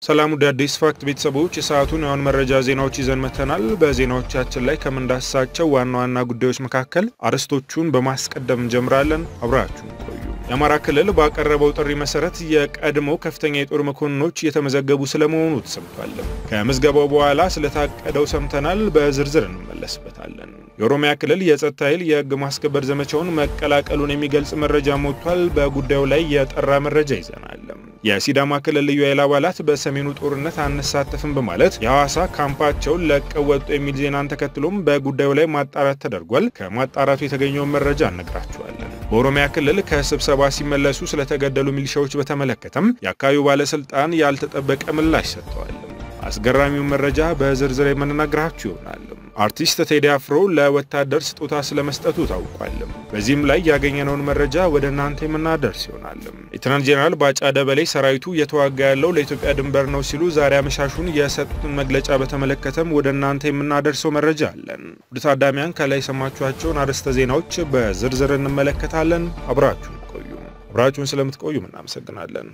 ሰላም ወደ አዲስ ፋክት ቤተሰቦች የሰዓቱን የአሁን መረጃ ዜናዎች ይዘን መተናል። በዜናዎቻችን ላይ ከምንዳስሳቸው ዋና ዋና ጉዳዮች መካከል አርዕስቶቹን በማስቀደም እንጀምራለን። አብራችሁን ቆዩ። የአማራ ክልል ባቀረበው ጥሪ መሰረት የቀድሞ ከፍተኛ የጦር መኮንኖች እየተመዘገቡ ስለመሆኑ ተሰምቷል። ከምዝገባው በኋላ ስለታቀደው ሰምተናል። በዝርዝር እንመለስበታለን። የኦሮሚያ ክልል የጸጥታ ኃይል የህግ ማስከበር ዘመቻውን መቀላቀሉን የሚገልጽ መረጃ ሞቷል። በጉዳዩ ላይ የጠራ መረጃ ይዘናል። የሲዳማ ክልል ልዩ ኃይል አባላት በሰሜኑ ጦርነት አንሳተፍም በማለት የሐዋሳ ካምፓቸውን ለቀው ወጡ የሚል ዜናን ተከትሎም በጉዳዩ ላይ ማጣራት ተደርጓል። ከማጣራቱ የተገኘውን መረጃ እነግራችኋለን። በኦሮሚያ ክልል ከስብሰባ ሲመለሱ ስለተገደሉ ሚሊሻዎች በተመለከተም የአካባቢው ባለስልጣን ያልተጠበቀ ምላሽ ሰጥተዋል። አስገራሚውን መረጃ በዝርዝር የምንነግራችሁ ይሆናል። አርቲስት ቴዲ አፍሮ ለወታደር ስጦታ ስለመስጠቱ ታውቋል። በዚህም ላይ ያገኘነውን መረጃ ወደ እናንተ የምናደርስ ይሆናል። ሌተናንት ጄኔራል ባጫ ደበሌ ሰራዊቱ እየተዋጋ ያለው ለኢትዮጵያ ድንበር ነው ሲሉ ዛሬ አመሻሹን የሰጡትን መግለጫ በተመለከተም ወደ እናንተ የምናደርሰው መረጃ አለን። ውድ ታዳሚያን ከላይ የሰማችኋቸውን አርዕስተ ዜናዎች በዝርዝር እንመለከታለን። አብራችሁን ቆዩ። አብራችሁን ስለምትቆዩ እናመሰግናለን።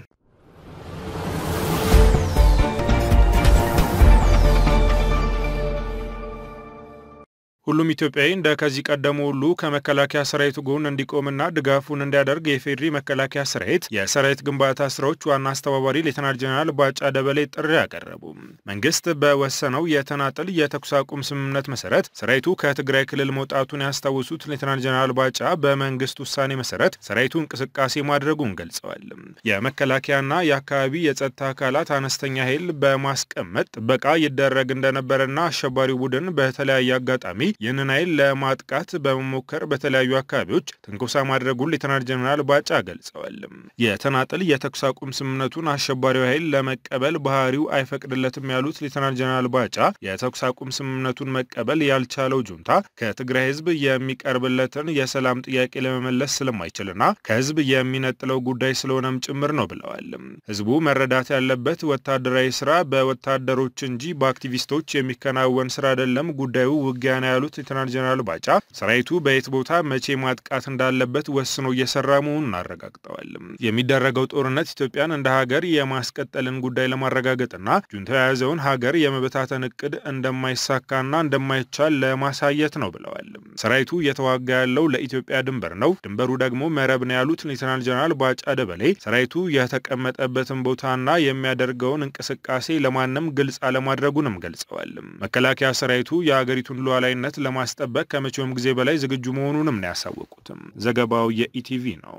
ሁሉም ኢትዮጵያዊ እንደ ከዚህ ቀደሙ ሁሉ ከመከላከያ ሰራዊቱ ጎን እንዲቆምና ድጋፉን እንዲያደርግ የፌዴሪ መከላከያ ሰራዊት የሰራዊት ግንባታ ስራዎች ዋና አስተባባሪ ሌተናል ጄኔራል ባጫ ደበሌ ጥሪ አቀረቡ። መንግስት በወሰነው የተናጠል የተኩስ አቁም ስምምነት መሰረት ሰራዊቱ ከትግራይ ክልል መውጣቱን ያስታወሱት ሌተናል ጄኔራል ባጫ በመንግስት ውሳኔ መሰረት ሰራዊቱ እንቅስቃሴ ማድረጉን ገልጸዋል። የመከላከያና የአካባቢ የጸጥታ አካላት አነስተኛ ኃይል በማስቀመጥ ጥበቃ ይደረግ እንደነበረና አሸባሪው ቡድን በተለያየ አጋጣሚ ይህንን ኃይል ለማጥቃት በመሞከር በተለያዩ አካባቢዎች ትንኮሳ ማድረጉን ሌተናል ጀኔራል ባጫ ገልጸዋል። የተናጠል የተኩስ አቁም ስምምነቱን አሸባሪው ኃይል ለመቀበል ባህሪው አይፈቅድለትም ያሉት ሌተናል ጀኔራል ባጫ የተኩስ አቁም ስምምነቱን መቀበል ያልቻለው ጁንታ ከትግራይ ህዝብ የሚቀርብለትን የሰላም ጥያቄ ለመመለስ ስለማይችልና ከህዝብ የሚነጥለው ጉዳይ ስለሆነም ጭምር ነው ብለዋል። ህዝቡ መረዳት ያለበት ወታደራዊ ስራ በወታደሮች እንጂ በአክቲቪስቶች የሚከናወን ስራ አይደለም። ጉዳዩ ውጊያ ነው ያሉት ሌተናል ጀነራል ባጫ ሰራዊቱ በየት ቦታ መቼ ማጥቃት እንዳለበት ወስኖ እየሰራ መሆኑን አረጋግጠዋል። የሚደረገው ጦርነት ኢትዮጵያን እንደ ሀገር የማስቀጠልን ጉዳይ ለማረጋገጥና ጁንታ የያዘውን ሀገር የመበታተን እቅድ እንደማይሳካና እንደማይቻል ለማሳየት ነው ብለዋል። ሰራዊቱ እየተዋጋ ያለው ለኢትዮጵያ ድንበር ነው፣ ድንበሩ ደግሞ መረብ ነው ያሉት ሌተናል ጀነራል ባጫ ደበሌ ሰራዊቱ የተቀመጠበትን ቦታና የሚያደርገውን እንቅስቃሴ ለማንም ግልጽ አለማድረጉንም ገልጸዋል። መከላከያ ሰራዊቱ የሀገሪቱን ሉዓላዊነት ለማስጠበቅ ከመቼውም ጊዜ በላይ ዝግጁ መሆኑንም ነው ያሳወቁትም። ዘገባው የኢቲቪ ነው።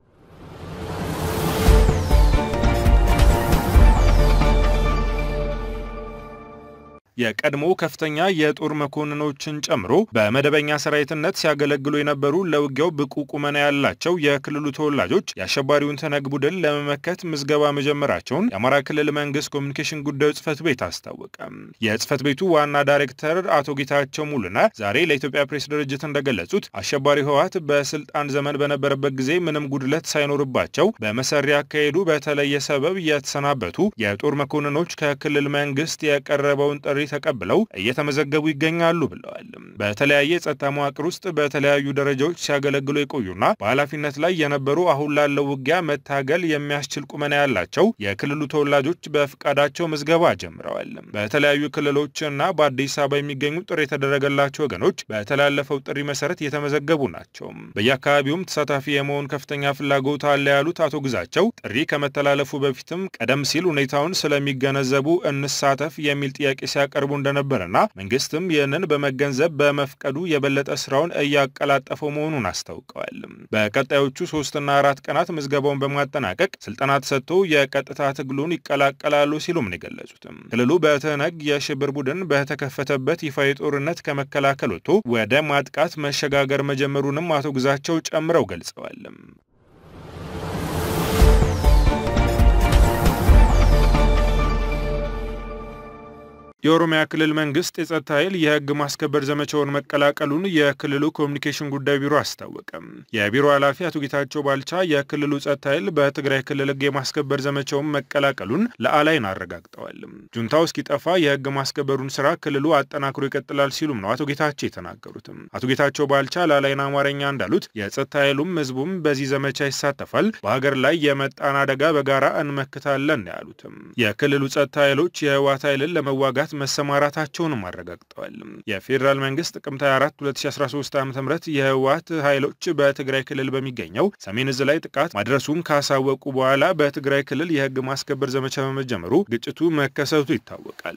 የቀድሞ ከፍተኛ የጦር መኮንኖችን ጨምሮ በመደበኛ ሰራዊትነት ሲያገለግሉ የነበሩ ለውጊያው ብቁ ቁመና ያላቸው የክልሉ ተወላጆች የአሸባሪውን ተነግ ቡድን ለመመከት ምዝገባ መጀመራቸውን የአማራ ክልል መንግስት ኮሚኒኬሽን ጉዳዮች ጽህፈት ቤት አስታወቀ። የጽህፈት ቤቱ ዋና ዳይሬክተር አቶ ጌታቸው ሙሉነ ዛሬ ለኢትዮጵያ ፕሬስ ድርጅት እንደገለጹት አሸባሪ ህወሓት በስልጣን ዘመን በነበረበት ጊዜ ምንም ጉድለት ሳይኖርባቸው በመሰሪ አካሄዱ በተለየ ሰበብ የተሰናበቱ የጦር መኮንኖች ከክልል መንግስት የቀረበውን ጥሪ ተቀብለው እየተመዘገቡ ይገኛሉ ብለዋል። በተለያየ የጸጥታ መዋቅር ውስጥ በተለያዩ ደረጃዎች ሲያገለግሉ የቆዩና በኃላፊነት ላይ የነበሩ አሁን ላለው ውጊያ መታገል የሚያስችል ቁመና ያላቸው የክልሉ ተወላጆች በፍቃዳቸው ምዝገባ ጀምረዋል። በተለያዩ ክልሎችና በአዲስ አበባ የሚገኙ ጥሪ የተደረገላቸው ወገኖች በተላለፈው ጥሪ መሰረት የተመዘገቡ ናቸው። በየአካባቢውም ተሳታፊ የመሆን ከፍተኛ ፍላጎት አለ ያሉት አቶ ግዛቸው ጥሪ ከመተላለፉ በፊትም ቀደም ሲል ሁኔታውን ስለሚገነዘቡ እንሳተፍ የሚል ጥያቄ ሲያቀ ቀርቡ እንደነበረና መንግስትም ይህንን በመገንዘብ በመፍቀዱ የበለጠ ስራውን እያቀላጠፈው መሆኑን አስታውቀዋል። በቀጣዮቹ ሶስትና አራት ቀናት ምዝገባውን በማጠናቀቅ ስልጠና ተሰጥቶ የቀጥታ ትግሉን ይቀላቀላሉ ሲሉም ነው የገለጹትም። ክልሉ በትህነግ የሽብር ቡድን በተከፈተበት ይፋዊ ጦርነት ከመከላከል ወጥቶ ወደ ማጥቃት መሸጋገር መጀመሩንም አቶ ግዛቸው ጨምረው ገልጸዋል። የኦሮሚያ ክልል መንግስት የጸጥታ ኃይል የህግ ማስከበር ዘመቻውን መቀላቀሉን የክልሉ ኮሚኒኬሽን ጉዳይ ቢሮ አስታወቀ። የቢሮ ኃላፊ አቶ ጌታቸው ባልቻ የክልሉ ጸጥታ ኃይል በትግራይ ክልል ህግ የማስከበር ዘመቻውን መቀላቀሉን ለአላይን አረጋግጠዋል። ጁንታው እስኪጠፋ የህግ ማስከበሩን ስራ ክልሉ አጠናክሮ ይቀጥላል ሲሉም ነው አቶ ጌታቸው የተናገሩትም። አቶ ጌታቸው ባልቻ ለአላይን አማርኛ እንዳሉት የጸጥታ ኃይሉም ህዝቡም በዚህ ዘመቻ ይሳተፋል፣ በሀገር ላይ የመጣን አደጋ በጋራ እንመክታለን ያሉትም የክልሉ ጸጥታ ኃይሎች የህወሓት ኃይልን ለመዋጋት መሰማራታቸውንም አረጋግጠዋል። የፌዴራል መንግስት ጥቅምት 24 2013 ዓ ም የህወሓት ኃይሎች በትግራይ ክልል በሚገኘው ሰሜን እዝ ላይ ጥቃት ማድረሱን ካሳወቁ በኋላ በትግራይ ክልል የህግ ማስከበር ዘመቻ በመጀመሩ ግጭቱ መከሰቱ ይታወቃል።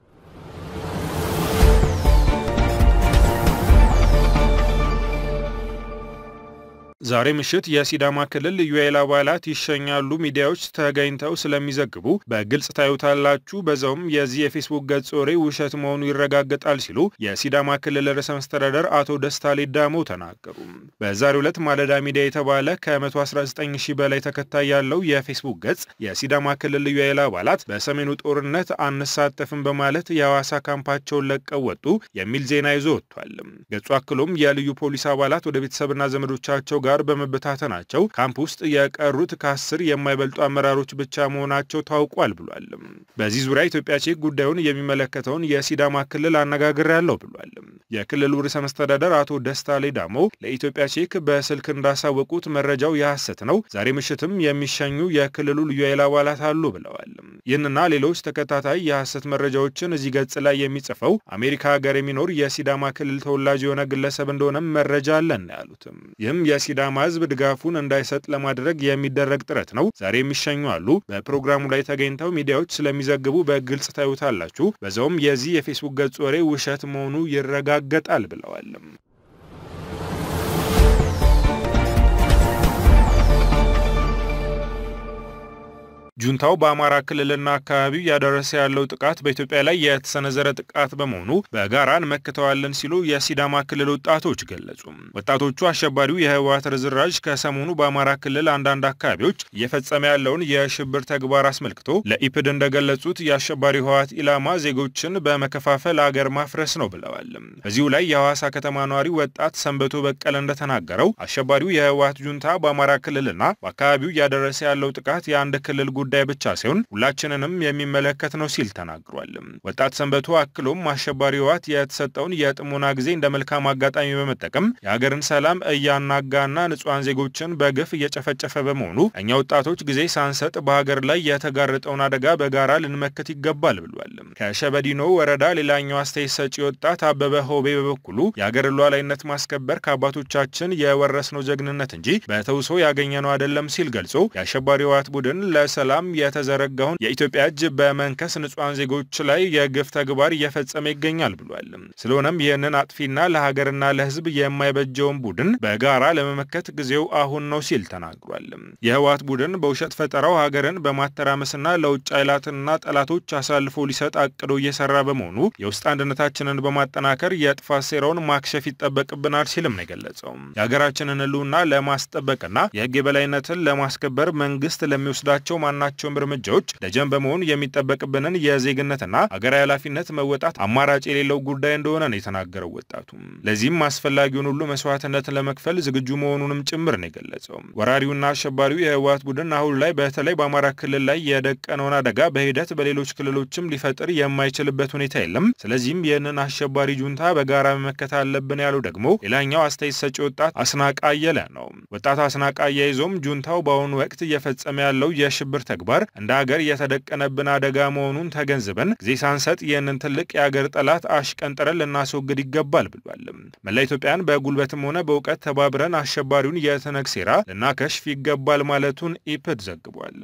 ዛሬ ምሽት የሲዳማ ክልል ልዩ ኃይል አባላት ይሸኛሉ። ሚዲያዎች ተገኝተው ስለሚዘግቡ በግልጽ ታዩታላችሁ። በዛውም የዚህ የፌስቡክ ገጽ ወሬ ውሸት መሆኑ ይረጋገጣል ሲሉ የሲዳማ ክልል ርዕሰ መስተዳደር አቶ ደስታ ሌዳሞ ተናገሩ። በዛሬው ዕለት ማለዳ ሚዲያ የተባለ ከ119 ሺህ በላይ ተከታይ ያለው የፌስቡክ ገጽ የሲዳማ ክልል ልዩ ኃይል አባላት በሰሜኑ ጦርነት አንሳተፍም በማለት የሐዋሳ ካምፓቸውን ለቀው ወጡ የሚል ዜና ይዞ ወጥቷል። ገጹ አክሎም የልዩ ፖሊስ አባላት ወደ ቤተሰብና ዘመዶቻቸው ጋር በመበታተናቸው ካምፕ ውስጥ የቀሩት ከአስር የማይበልጡ አመራሮች ብቻ መሆናቸው ታውቋል ብሏል። በዚህ ዙሪያ ኢትዮጵያ ቼክ ጉዳዩን የሚመለከተውን የሲዳማ ክልል አነጋግሬያለሁ ብሏል። የክልሉ ርዕሰ መስተዳደር አቶ ደስታ ሌዳሞ ለኢትዮጵያ ቼክ በስልክ እንዳሳወቁት መረጃው የሐሰት ነው፣ ዛሬ ምሽትም የሚሸኙ የክልሉ ልዩ ኃይል አባላት አሉ ብለዋል። ይህንና ሌሎች ተከታታይ የሐሰት መረጃዎችን እዚህ ገጽ ላይ የሚጽፈው አሜሪካ ሀገር የሚኖር የሲዳማ ክልል ተወላጅ የሆነ ግለሰብ እንደሆነም መረጃ አለን ያሉትም ይህም የሲዳማ ሕዝብ ድጋፉን እንዳይሰጥ ለማድረግ የሚደረግ ጥረት ነው። ዛሬ የሚሸኙ አሉ። በፕሮግራሙ ላይ ተገኝተው ሚዲያዎች ስለሚዘግቡ በግልጽ ታዩታላችሁ። በዛውም የዚህ የፌስቡክ ገጽ ወሬ ውሸት መሆኑ ይረጋገጣል ብለዋል። ጁንታው በአማራ ክልልና አካባቢው እያደረሰ ያለው ጥቃት በኢትዮጵያ ላይ የተሰነዘረ ጥቃት በመሆኑ በጋራ እንመክተዋለን ሲሉ የሲዳማ ክልል ወጣቶች ገለጹ። ወጣቶቹ አሸባሪው የህወሓት ርዝራዥ ከሰሞኑ በአማራ ክልል አንዳንድ አካባቢዎች እየፈጸመ ያለውን የሽብር ተግባር አስመልክቶ ለኢፕድ እንደገለጹት የአሸባሪ ህወሓት ኢላማ ዜጎችን በመከፋፈል አገር ማፍረስ ነው ብለዋል። በዚሁ ላይ የሐዋሳ ከተማ ነዋሪ ወጣት ሰንበቶ በቀለ እንደተናገረው አሸባሪው የህወሓት ጁንታ በአማራ ክልልና በአካባቢው እያደረሰ ያለው ጥቃት የአንድ ክልል ጉዳይ ብቻ ሳይሆን ሁላችንንም የሚመለከት ነው ሲል ተናግሯል። ወጣት ሰንበቱ አክሎም አሸባሪ ህወሓት የተሰጠውን የጥሞና ጊዜ እንደ መልካም አጋጣሚ በመጠቀም የሀገርን ሰላም እያናጋና ንጹሐን ዜጎችን በግፍ እየጨፈጨፈ በመሆኑ እኛ ወጣቶች ጊዜ ሳንሰጥ በሀገር ላይ የተጋረጠውን አደጋ በጋራ ልንመክት ይገባል ብሏል። ከሸበዲኖ ወረዳ ሌላኛው አስተያየት ሰጪ ወጣት አበበ ሆቤ በበኩሉ የሀገር ሉዓላዊነት ማስከበር ከአባቶቻችን የወረስነው ጀግንነት እንጂ በተውሶ ያገኘነው አይደለም ሲል ገልጾ የአሸባሪ ህወሓት ቡድን ለሰላም የተዘረጋውን የኢትዮጵያ እጅ በመንከስ ንጹሐን ዜጎች ላይ የግፍ ተግባር እየፈጸመ ይገኛል ብሏል። ስለሆነም ይህንን አጥፊና ለሀገርና ለህዝብ የማይበጀውን ቡድን በጋራ ለመመከት ጊዜው አሁን ነው ሲል ተናግሯል። የህወሓት ቡድን በውሸት ፈጠራው ሀገርን በማተራመስና ለውጭ ኃይላትና ጠላቶች አሳልፎ ሊሰጥ አቅዶ እየሰራ በመሆኑ የውስጥ አንድነታችንን በማጠናከር የጥፋት ሴራውን ማክሸፍ ይጠበቅብናል ሲልም ነው የገለጸው። የሀገራችንን ህልውና ለማስጠበቅና የህግ የበላይነትን ለማስከበር መንግስት ለሚወስዳቸው ማናቸውም እርምጃዎች ደጀን በመሆን የሚጠበቅብንን የዜግነትና ሀገራዊ ኃላፊነት መወጣት አማራጭ የሌለው ጉዳይ እንደሆነ ነው የተናገረው ወጣቱ። ለዚህም አስፈላጊውን ሁሉ መስዋዕትነት ለመክፈል ዝግጁ መሆኑንም ጭምር ነው የገለጸው። ወራሪውና አሸባሪው የህወሓት ቡድን አሁን ላይ በተለይ በአማራ ክልል ላይ የደቀነውን አደጋ በሂደት በሌሎች ክልሎችም ሊፈጥር የማይችልበት ሁኔታ የለም። ስለዚህም ይህንን አሸባሪ ጁንታ በጋራ መመከት አለብን ያለው ደግሞ ሌላኛው አስተያየት ሰጪ ወጣት አስናቃ አየለ ነው። ወጣት አስናቃ አያይዞም ጁንታው በአሁኑ ወቅት እየፈጸመ ያለው የሽብር ተግባር እንደ ሀገር የተደቀነብን አደጋ መሆኑን ተገንዝበን ጊዜ ሳንሰጥ ይህንን ትልቅ የአገር ጠላት አሽቀንጥረን ልናስወግድ ይገባል ብሏል። መላ ኢትዮጵያን በጉልበትም ሆነ በእውቀት ተባብረን አሸባሪውን የትነግ ሴራ ልናከሽፍ ይገባል ማለቱን ኢፕድ ዘግቧል።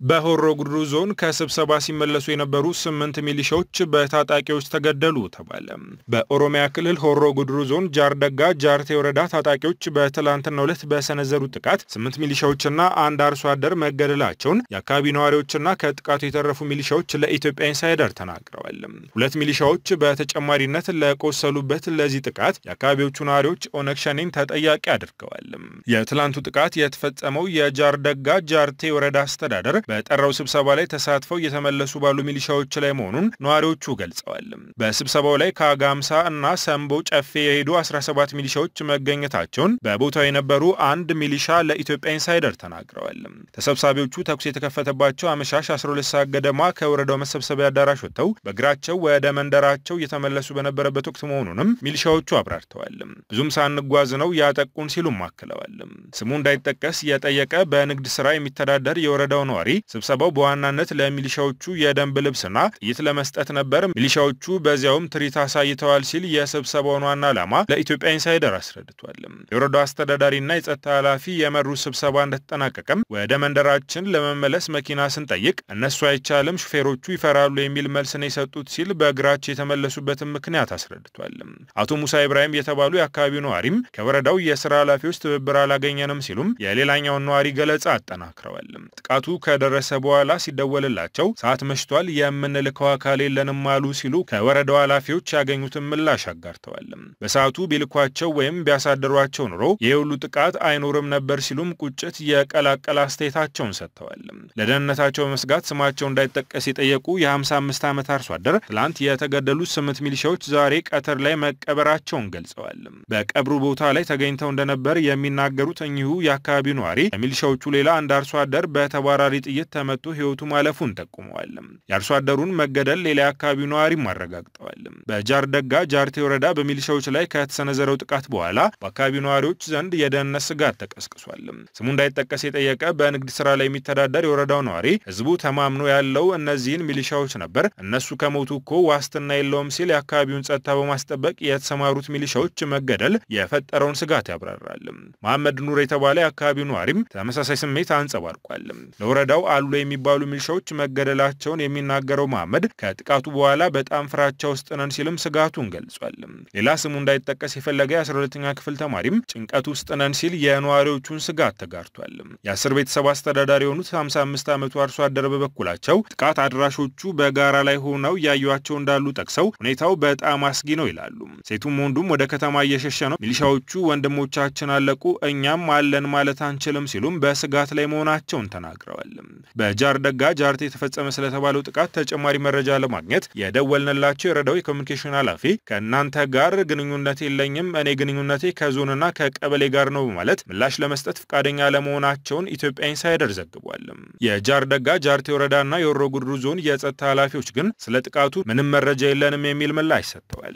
በሆሮ ጉድሩ ዞን ከስብሰባ ሲመለሱ የነበሩ ስምንት ሚሊሻዎች በታጣቂዎች ተገደሉ ተባለ። በኦሮሚያ ክልል ሆሮ ጉድሩ ዞን ጃርደጋ ጃርቴ ወረዳ ታጣቂዎች በትላንትናው ዕለት በሰነዘሩት ጥቃት ስምንት ሚሊሻዎችና አንድ አርሶ አደር መገደላቸውን የአካባቢ ነዋሪዎችና ከጥቃቱ የተረፉ ሚሊሻዎች ለኢትዮጵያ ኢንሳይደር ተናግረዋል። ሁለት ሚሊሻዎች በተጨማሪነት ለቆሰሉበት ለዚህ ጥቃት የአካባቢዎቹ ነዋሪዎች ኦነግ ሸኔን ተጠያቂ አድርገዋል። የትላንቱ ጥቃት የተፈጸመው የጃርደጋ ጃርቴ ወረዳ አስተዳደር በጠራው ስብሰባ ላይ ተሳትፈው እየተመለሱ ባሉ ሚሊሻዎች ላይ መሆኑን ነዋሪዎቹ ገልጸዋል። በስብሰባው ላይ ከአጋምሳ እና ሰምቦ ጨፌ የሄዱ 17 ሚሊሻዎች መገኘታቸውን በቦታው የነበሩ አንድ ሚሊሻ ለኢትዮጵያ ኢንሳይደር ተናግረዋል። ተሰብሳቢዎቹ ተኩስ የተከፈተባቸው አመሻሽ 12 ሰዓት ገደማ ከወረዳው መሰብሰቢያ አዳራሽ ወጥተው በእግራቸው ወደ መንደራቸው እየተመለሱ በነበረበት ወቅት መሆኑንም ሚሊሻዎቹ አብራርተዋል። ብዙም ሳንጓዝ ነው ያጠቁን ሲሉም አክለዋል። ስሙ እንዳይጠቀስ የጠየቀ በንግድ ስራ የሚተዳደር የወረዳው ነዋሪ ስብሰባው በዋናነት ለሚሊሻዎቹ የደንብ ልብስና ጥይት ለመስጠት ነበር። ሚሊሻዎቹ በዚያውም ትርኢት አሳይተዋል ሲል የስብሰባውን ዋና ዓላማ ለኢትዮጵያ ኢንሳይደር አስረድቷል። የወረዳው አስተዳዳሪና የጸጥታ ኃላፊ የመሩት ስብሰባ እንደተጠናቀቀም ወደ መንደራችን ለመመለስ መኪና ስንጠይቅ እነሱ አይቻልም፣ ሹፌሮቹ ይፈራሉ የሚል መልስ ነው የሰጡት ሲል በእግራቸው የተመለሱበትን ምክንያት አስረድቷል። አቶ ሙሳ ኢብራሂም የተባሉ የአካባቢው ነዋሪም ከወረዳው የስራ ኃላፊዎች ትብብር አላገኘንም ሲሉም የሌላኛውን ነዋሪ ገለጻ አጠናክረዋል። ጥቃቱ ከደረሰ በኋላ ሲደወልላቸው ሰዓት መሽቷል፣ የምንልከው አካል የለንም አሉ ሲሉ ከወረዳው ኃላፊዎች ያገኙትን ምላሽ አጋርተዋል። በሰዓቱ ቢልኳቸው ወይም ቢያሳድሯቸው ኑሮ ይህ ሁሉ ጥቃት አይኖርም ነበር ሲሉም ቁጭት የቀላቀለ አስተያየታቸውን ሰጥተዋል። ለደህንነታቸው በመስጋት ስማቸው እንዳይጠቀስ የጠየቁ የ55 ዓመት አርሶ አደር ትላንት የተገደሉት ስምንት ሚሊሻዎች ዛሬ ቀትር ላይ መቀበራቸውን ገልጸዋል። በቀብሩ ቦታ ላይ ተገኝተው እንደነበር የሚናገሩት እኚሁ የአካባቢው ነዋሪ ከሚሊሻዎቹ ሌላ አንድ አርሶ አደር በተባራሪ ጥይት ተመቶ ሕይወቱ ማለፉን ጠቁመዋል። የአርሶ አደሩን መገደል ሌላ የአካባቢው ነዋሪም አረጋግጠዋል። በጃርደጋ ጃርቴ ወረዳ በሚሊሻዎች ላይ ከተሰነዘረው ጥቃት በኋላ በአካባቢው ነዋሪዎች ዘንድ የደህንነት ስጋት ተቀስቅሷል። ስሙ እንዳይጠቀስ የጠየቀ በንግድ ስራ ላይ የሚተዳደር የወረዳው ነዋሪ ህዝቡ ተማምኖ ያለው እነዚህን ሚሊሻዎች ነበር፣ እነሱ ከሞቱ እኮ ዋስትና የለውም ሲል የአካባቢውን ጸጥታ በማስጠበቅ የተሰማሩት ሚሊሻዎች መገደል የፈጠረውን ስጋት ያብራራል። መሐመድ ኑር የተባለ የአካባቢው ነዋሪም ተመሳሳይ ስሜት አንጸባርቋል። ለወረዳው አሉ የሚባሉ ሚሊሻዎች መገደላቸውን የሚናገረው መሐመድ ከጥቃቱ በኋላ በጣም ፍራቻ ውስጥ ነን ሲልም ስጋቱን ገልጿል። ሌላ ስሙ እንዳይጠቀስ የፈለገ የ12ኛ ክፍል ተማሪም ጭንቀት ውስጥ ነን ሲል የነዋሪዎቹን ስጋት ተጋርቷል። የአስር ቤተሰብ አስተዳዳሪ የሆኑት 55 ዓመቱ አርሶ አደር በበኩላቸው ጥቃት አድራሾቹ በጋራ ላይ ሆነው እያዩቸው እንዳሉ ጠቅሰው ሁኔታው በጣም አስጊ ነው ይላሉ። ሴቱም ወንዱም ወደ ከተማ እየሸሸ ነው። ሚሊሻዎቹ ወንድሞቻችን አለቁ፣ እኛም አለን ማለት አንችልም ሲሉም በስጋት ላይ መሆናቸውን ተናግረዋል። በጃርደጋ ጃርቴ የተፈጸመ ስለተባለው ጥቃት ተጨማሪ መረጃ ለማግኘት የደወልንላቸው የወረዳው የኮሚኒኬሽን ኃላፊ ከእናንተ ጋር ግንኙነት የለኝም፣ እኔ ግንኙነቴ ከዞንና ከቀበሌ ጋር ነው በማለት ምላሽ ለመስጠት ፈቃደኛ ለመሆናቸውን ኢትዮጵያ ኢንሳይደር ዘግቧል። የጃርደጋ ጃርቴ ወረዳና የሆሮ ጉድሩ ዞን የጸጥታ ኃላፊዎች ግን ስለ ጥቃቱ ምንም መረጃ የለንም የሚል ምላሽ ሰጥተዋል።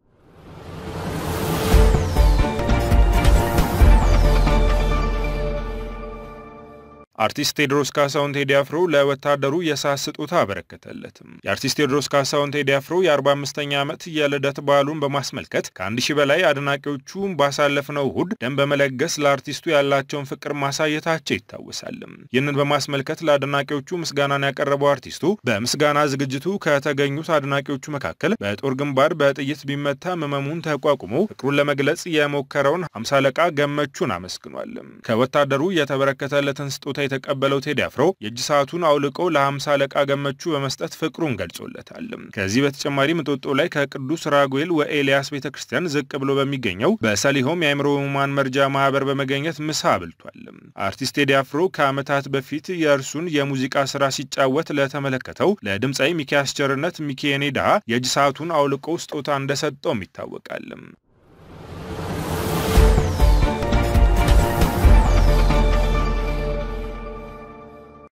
አርቲስት ቴዎድሮስ ካሳሁን ቴዲ አፍሮ ለወታደሩ የሰዓት ስጦታ አበረከተለትም። የአርቲስት ቴዎድሮስ ካሳሁን ቴዲ አፍሮ የ45ኛ ዓመት የልደት በዓሉን በማስመልከት ከአንድ ሺህ በላይ አድናቂዎቹ ባሳለፍነው እሁድ ደም በመለገስ ለአርቲስቱ ያላቸውን ፍቅር ማሳየታቸው ይታወሳል። ይህንን በማስመልከት ለአድናቂዎቹ ምስጋናን ያቀረበው አርቲስቱ በምስጋና ዝግጅቱ ከተገኙት አድናቂዎቹ መካከል በጦር ግንባር በጥይት ቢመታ ህመሙን ተቋቁሞ ፍቅሩን ለመግለጽ የሞከረውን ሃምሳ አለቃ ገመቹን አመስግኗል። ከወታደሩ የተበረከተለትን ስጦታ የተቀበለው ቴዲ አፍሮ የእጅ ሰዓቱን አውልቆ ለሃምሳ አለቃ ገመቹ በመስጠት ፍቅሩን ገልጾለታል። ከዚህ በተጨማሪ እንጦጦ ላይ ከቅዱስ ራጉኤል ወኤልያስ ቤተ ክርስቲያን ዝቅ ብሎ በሚገኘው በሰሊሆም የአእምሮ ህሙማን መርጃ ማህበር በመገኘት ምሳ አብልቷል። አርቲስት ቴዲ አፍሮ ከዓመታት በፊት የእርሱን የሙዚቃ ስራ ሲጫወት ለተመለከተው ለድምፃዊ ሚኪያስ ቸርነት ሚኪ የኔ ድሃ የእጅ ሰዓቱን አውልቆ ስጦታ እንደሰጠውም ይታወቃል።